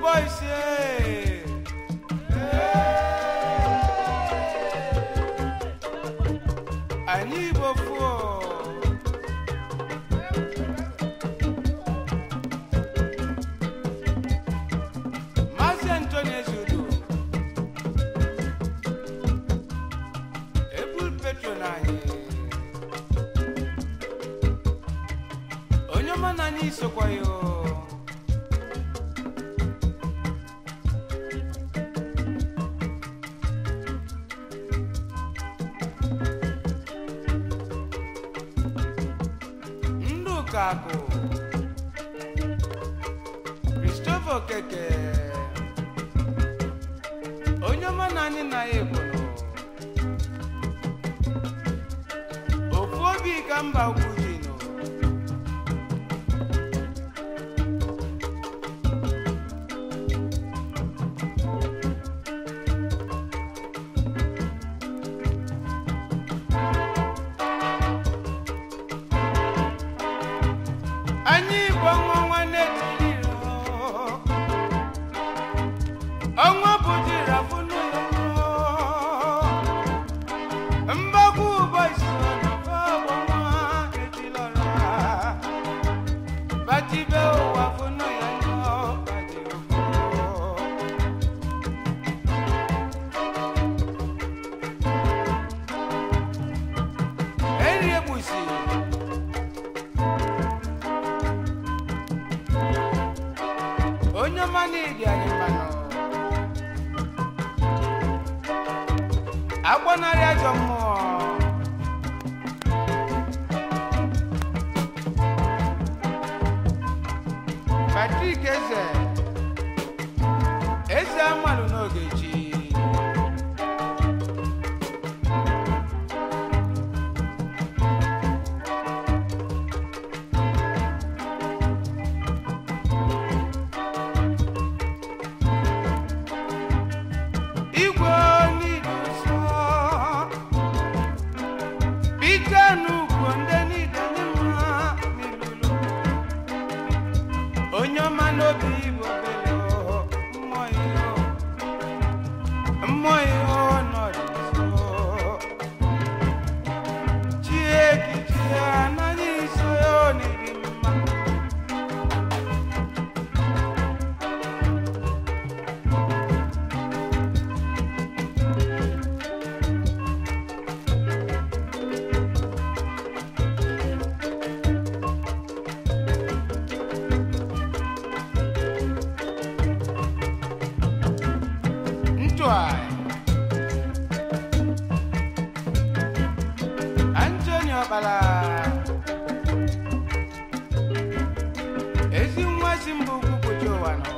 boys eh. anyị igbo fuo maazị antoni ezudo ebul petron anyị onye ọma na anyị sokwa ya o. ndụ ka akụ Christopher Okeke onye ọma na anyị na ya ebolo ofu obi ka mba ukwu ji nụ anyị bụ ọnwa nwanne tiri ọnwa bụ jiri afụ n'ụlọ mgbakwu ụbọchị ọnwa etilọra batibe ụwa fụnụ ya nọ bajiri eri egbusi onye ọma n'idi anyị mmanụ agbanarị ajọ mmụọ patrik eze eze amalụ n'oge chi igwe niile nsọ bite n'ugwu ndị niile dị mma n'ilulu onye ọma n'obi igbo bere mmụọ ihe mmụọ ihe nọrọ nso chiekiti ya anaghị nso ya ọ na-eri mma Ntwai. Anthony Ọkpala. Ezi nwa si mba ugwu kpuchi ụwa nọ.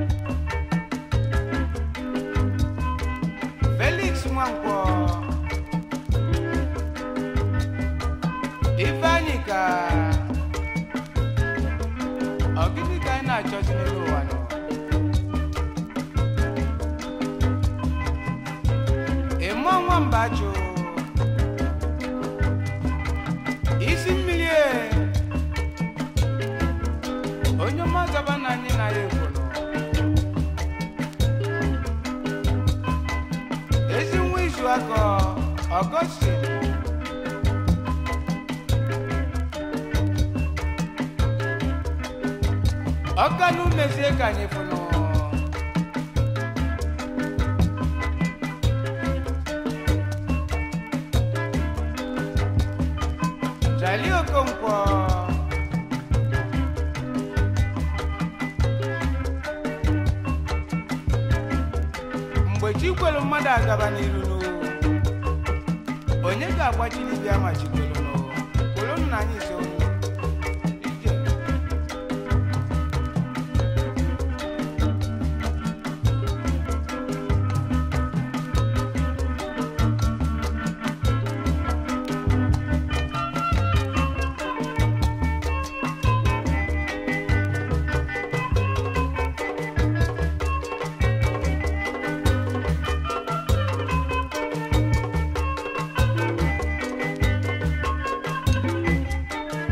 Felix Nwankwọ. Ifeanyị ka. Ọ gịnị ka anyị na-achọzi n'elu ụwa nọ? ịmụ nwamba jụ isi mmiri e onye ọma gaba na anyị na ya ekworo ezi nwa izu akọ ọgọstin ọkanụ mezie ka anyị fụnụ Charlie Okonkwo mgbe chi kwelu mmadụ agaba n'iru n'o, onye ga-agbachiri bịa ma chi kwelu n'o? kwelu nna anyị so ije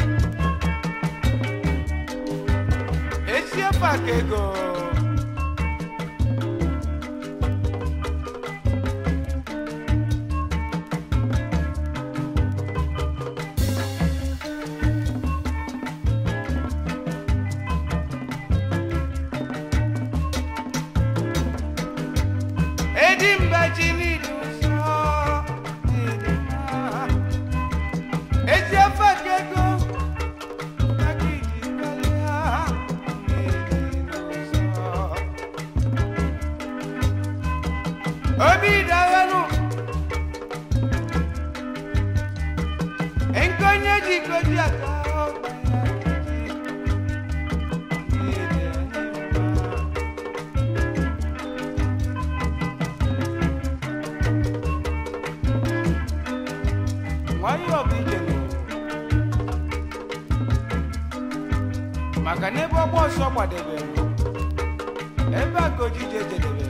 esi ofe aka ego edi mbaji n'ịdị ụzọ n'ịdị mma ezi afọ ka ego aka iji karịa n'ịdị n'ụzọ obi daghanụ nke onye ji koji aka ọgba ya ji n'ịdị anyị mma nwayọọ bụ ije n'ụwa. maka na ebe ọgba ọsọ gbadebere ebe a ka ojije jedebere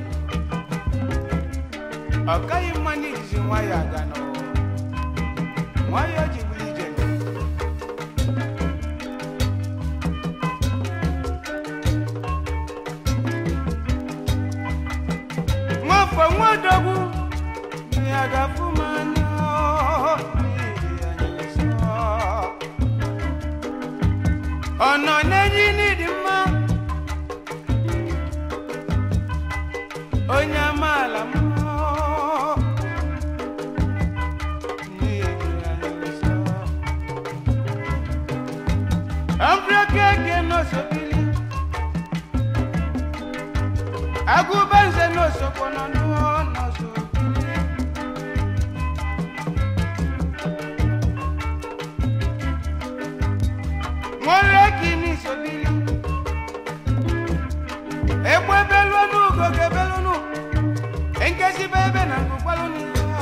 ọ kaghị mma na ijizi nwayọọ aga n'ụwa nwayọọ ji bụrụ ije n'ụwa. nwafọ nwadogwu ya ga-afụ m anya n'ihi anyị nsọ. ọ nọ n'enyi n'ịdị mma onye amaala m n'ihi anyị nsọ. Ambrokeke n'osobili agụbanze n'osokwo nọ n'ụọ n'osobili nwere kini sobili egbe belụnụ ugo gebelụnụ nkesibe ebe na ngụkwalụnụ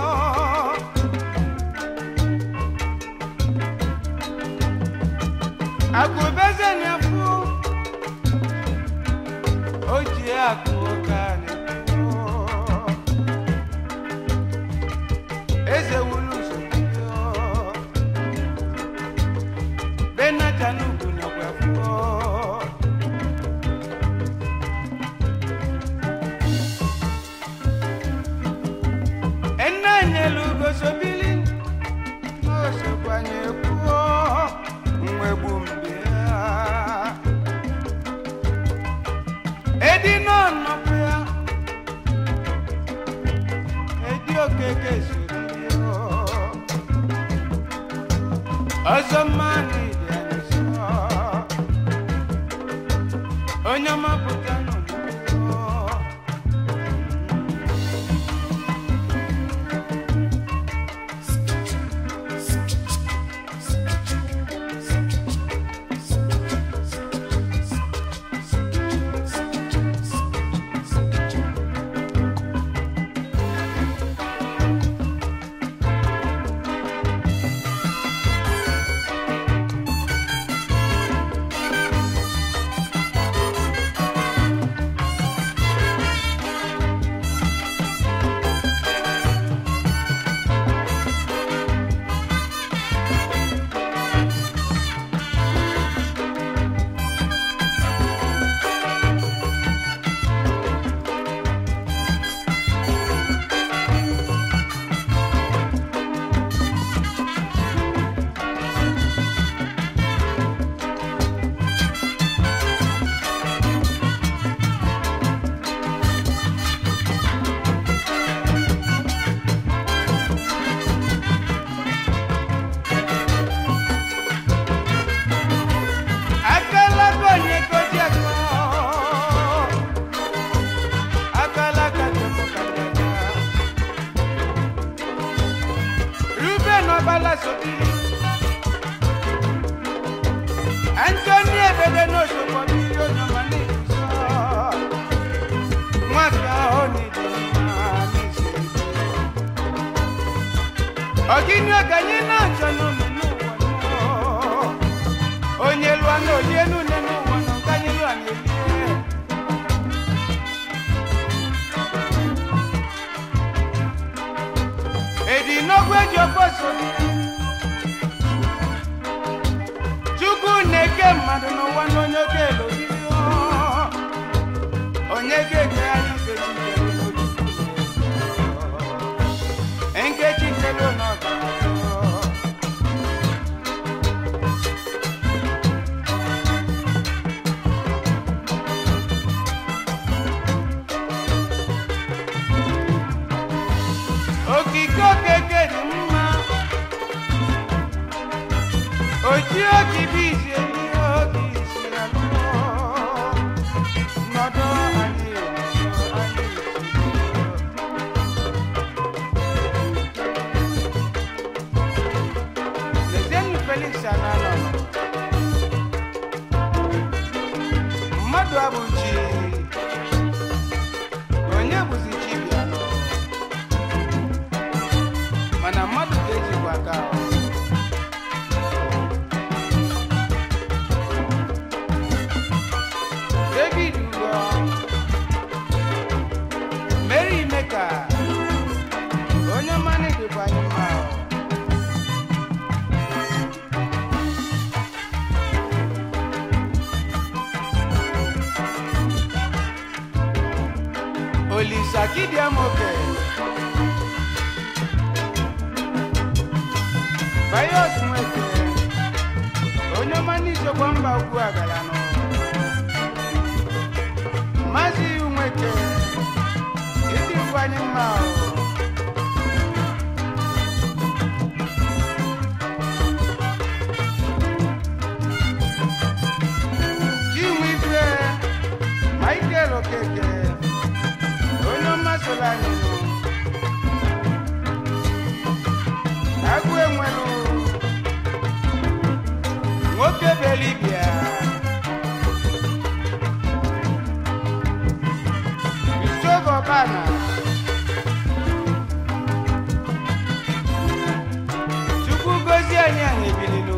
akụbeze na-afụ o ji akụ ụka na-ekwu eze wulu sobili benatan ugwu nakwa fuo enanyelu ugosobili n'osokwanye kwuo mwegbu mgbe ya edi n'ọnọpụ ya edi okeke soriri ọzọ mmanụ ịdị anyị nsọ onye ọma pụta n'ụlọ akala konye koji akọ akala katemo kanyanya ruben ọbala sobiri antoni ebede n'osogbo mmiri onyoma n'izuzo nwaka ahụ n'ịdị mma n'isi ọgịnị ọganye na-achọ n'ụlọ n'ụwa n'ụwa onye lụọ na olie n'une n'ụwa nọ nke anyị lụọ na-elie edi n'ogwu eji ofe so chukwu na-eke mmadụ n'ụwa na onye oke elobiri onye ga-ege anyị nkechi kere n'obi nkechi kere n'ọga olisa kidiamoke bayos nweke onye ọma n'izokwa mba ugwu agalanụ maazị nweke ịdị ngwanye mma o. Chinwe ife Michael Okeke onye ọma soro anyị nụ. agụ enwelu nwoke belibia Christopher Obana Chukwu gozie anyị anyị ebililu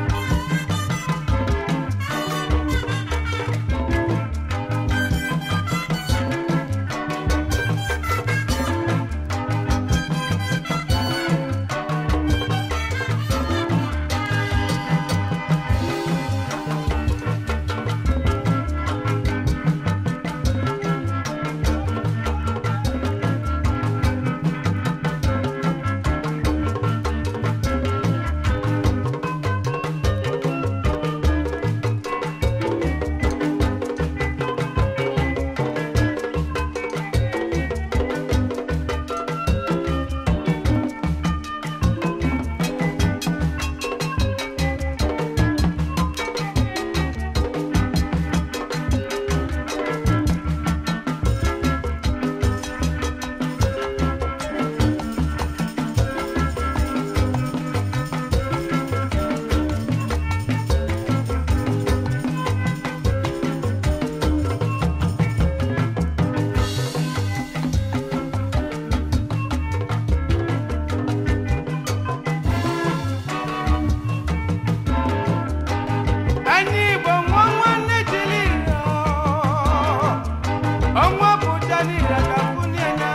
anyị igbo nwa nwanne jiri iro ọnwa pụta n'ire ka kwunienya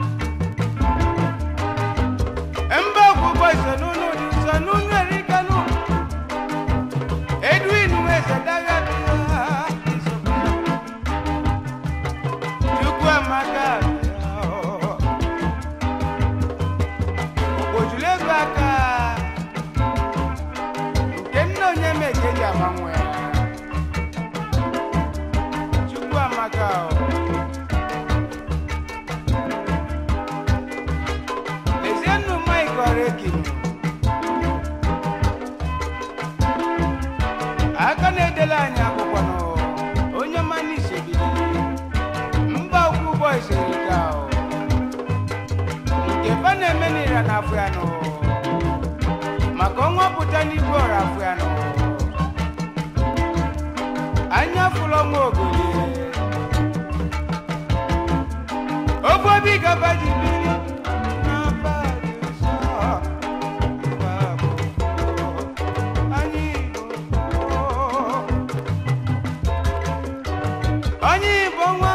mba ọgwụgwọ isenunu dị isenunu erikanụ edwin weze daga dị ha chukwu amaka ojulu ego aka nke nna onye meke ji agbanwe chukwu amaka o. lezienụ mike ọregin aka na-edela anyị akwụkwọ nụ onye mmanụ isebiri mba ukwu bọis erika o. nke fa na-eme n'ira na afọ ya nụ maka ọnwa pụta n'igwe ọrụ afọ ya nụ anya fụlọ nwa ogoli ofe obi gaba ji biri n'abalị nsọ. Anyị Igbo. onye igbo nwa